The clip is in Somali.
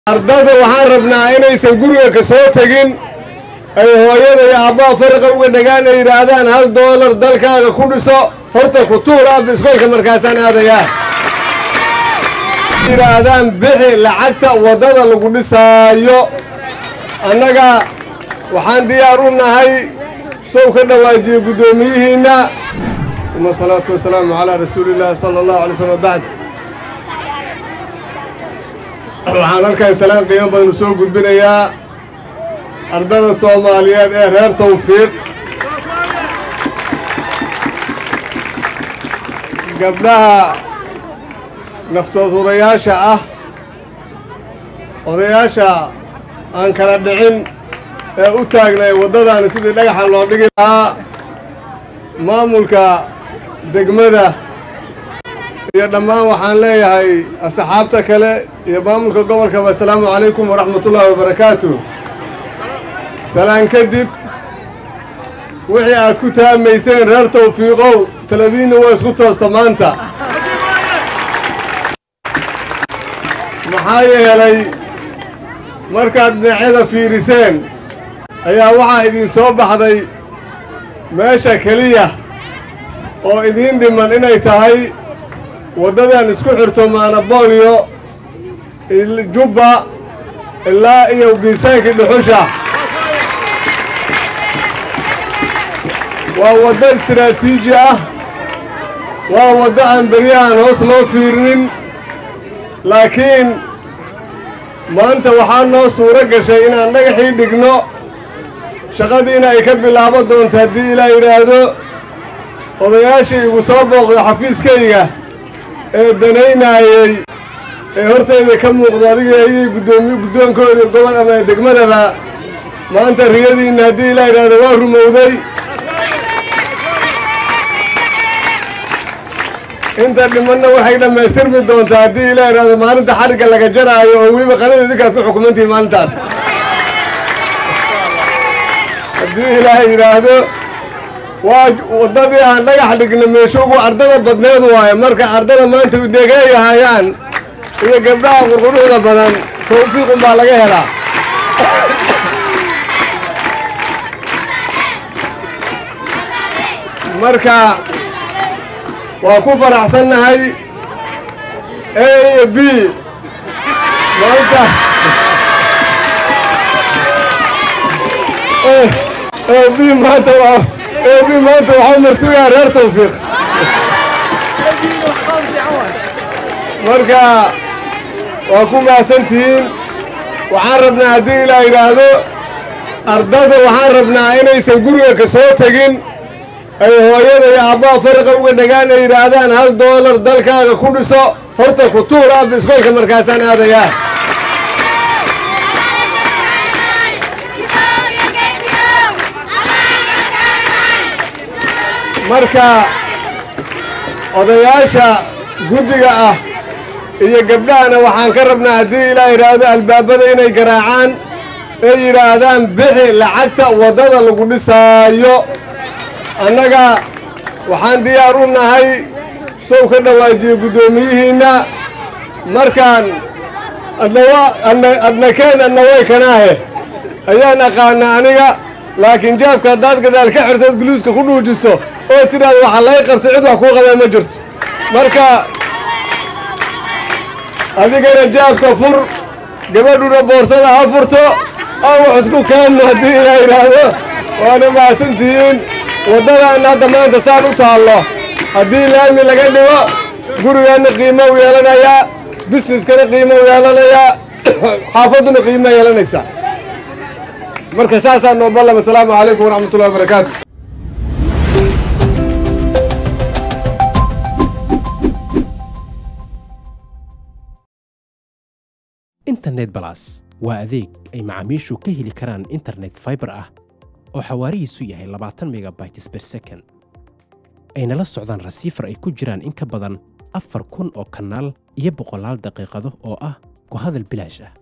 ardada waxaan rabnaa inaysan guriga ka soo tegin ay hooyada iyo aabbaha faraqa uga dhagaan ay yidhaahdaan hal doolar dalkaaga ku dhiso horta ku tuur aabba iskoolka markaasaan aadayaa yidhaahdaan bixi lacagta waddada lagu dhisaayo annaga waxaan diyaar u nahay sow ka dhawaajiye guddoomiyihiinna uma asalaatu wasalaamu calaa rasuuliillaahi sala allahu alay slm bacd waxaan halkan salaan qiimo badan u soo gudbinayaa ardada soomaaliyeed ee reer tawfiiq gabdhaha naftood hurayaasha ah odayaasha aan kala dhicin ee u taagnay waddadaani sidii dhagaxan loo dhigi lahaa maamulka degmada iyo dhammaan waxaan leeyahay asxaabta kale iyo maamulka gobolkaba assalaamu calaykum waraxmatullaahi wabarakaatu salaan kadib wixii aad ku taamayseen reer tawfiiqow taladiinna waa isku toosta maanta maxaa yeelay markaad dhinacyada fiiriseen ayaa waxaa idin soo baxday meesha keliya oo idiin dhiman inay tahay waddadan isku xirto maanaboolyo jubba ilaa iyo miisaankii dhuxusha waa waddo istiraatiiji ah waa waddo aan beryahan hoos loo fiirinin laakiin maanta waxaa noo suuro gashay inaan dhagaxii dhigno shaqadiina ay ka bilaabo doonto haddii ilaa yidhaahdo odayaashii igu soo booqda xafiiskayga ee danaynaayey ee hortayda ka muuqdo adiga ayay guddoomiye guddoonkooda gobol ama degmadaba maanta riyadiinna haddii ilaa yidhaahdo waa rumowday inta dhimanna waxay dhammaystirmi doontaa haddii ilaa yidhaahdo maalinta xarigga laga jaraayo oo weliba qadada idinkaad ku xukumantihin maalintaas haddii ilaaha yidhaahdo waa waddadii aan dhagax dhigna meesho ugu ardada badneed waaye marka ardada maanta udegeeyahayaan iyo gabdhaha qurquruxda badan tawfiiqun baa laga helaa marka waa ku faraxsannahay a iyo b maanta b maanta waa a b maanta waxaa martugaa reer tawfiiq marka waa ku mahadsantihiin waxaan rabnaa haddii ilaa yidhaahdo ardada waxaan rabnaa inaysan guriga ka soo tegin ay hooyada iyo aabbaha faraqa uga dhagaan ay yidhaahdaan hal doolar dalkaaga ku dhiso horta ku tuur aabba iskoolka markaasaan aadayaa marka odayaasha guddiga ah iyo gabdhahana waxaan ka rabnaa haddii ilaa yidhaahdo albaabada inay garaacaan ay yidhaahdaan bixi lacagta waddada lagu dhisaayo annaga waxaan diyaar u nahay sow ka dhawaajiye guddoomiyihiinna markaan adnakeen adnaway kanaahe ayaan aqaanaa aniga laakiin jaabka haddaad gadaal ka xirtood guluuska ku dhuujiso oo tidhaahdo waxaa laga qabtay cid wax kuu qabee ma jirto marka adigana jaabka fur gabadhuna boorsada ha furto aan wax isku kaanno haddii ilaa yidhaahdo waana mahadsantihiin waddadaanna hadda maanta saan u taallo haddii laami laga dhigo gurigaanna qiimo u yeelanayaa bisneskana qiimo u yeelanayaa xaafadduna qiimo yeelanaysaa marka saasaa noo ballam assalaamu calaykum waraxmatullahi wabarakaatu internet balas waa adeeg ay macaamiishu ka heli karaan internet faibar ah oo xawaarihiisu yahay labaatan megabytes ber second ayna la socdaan rasiifar ay ku jiraan in ka badan afar kun oo kanaal iyo boqolaal daqiiqado oo ah ku hadal bilaash ah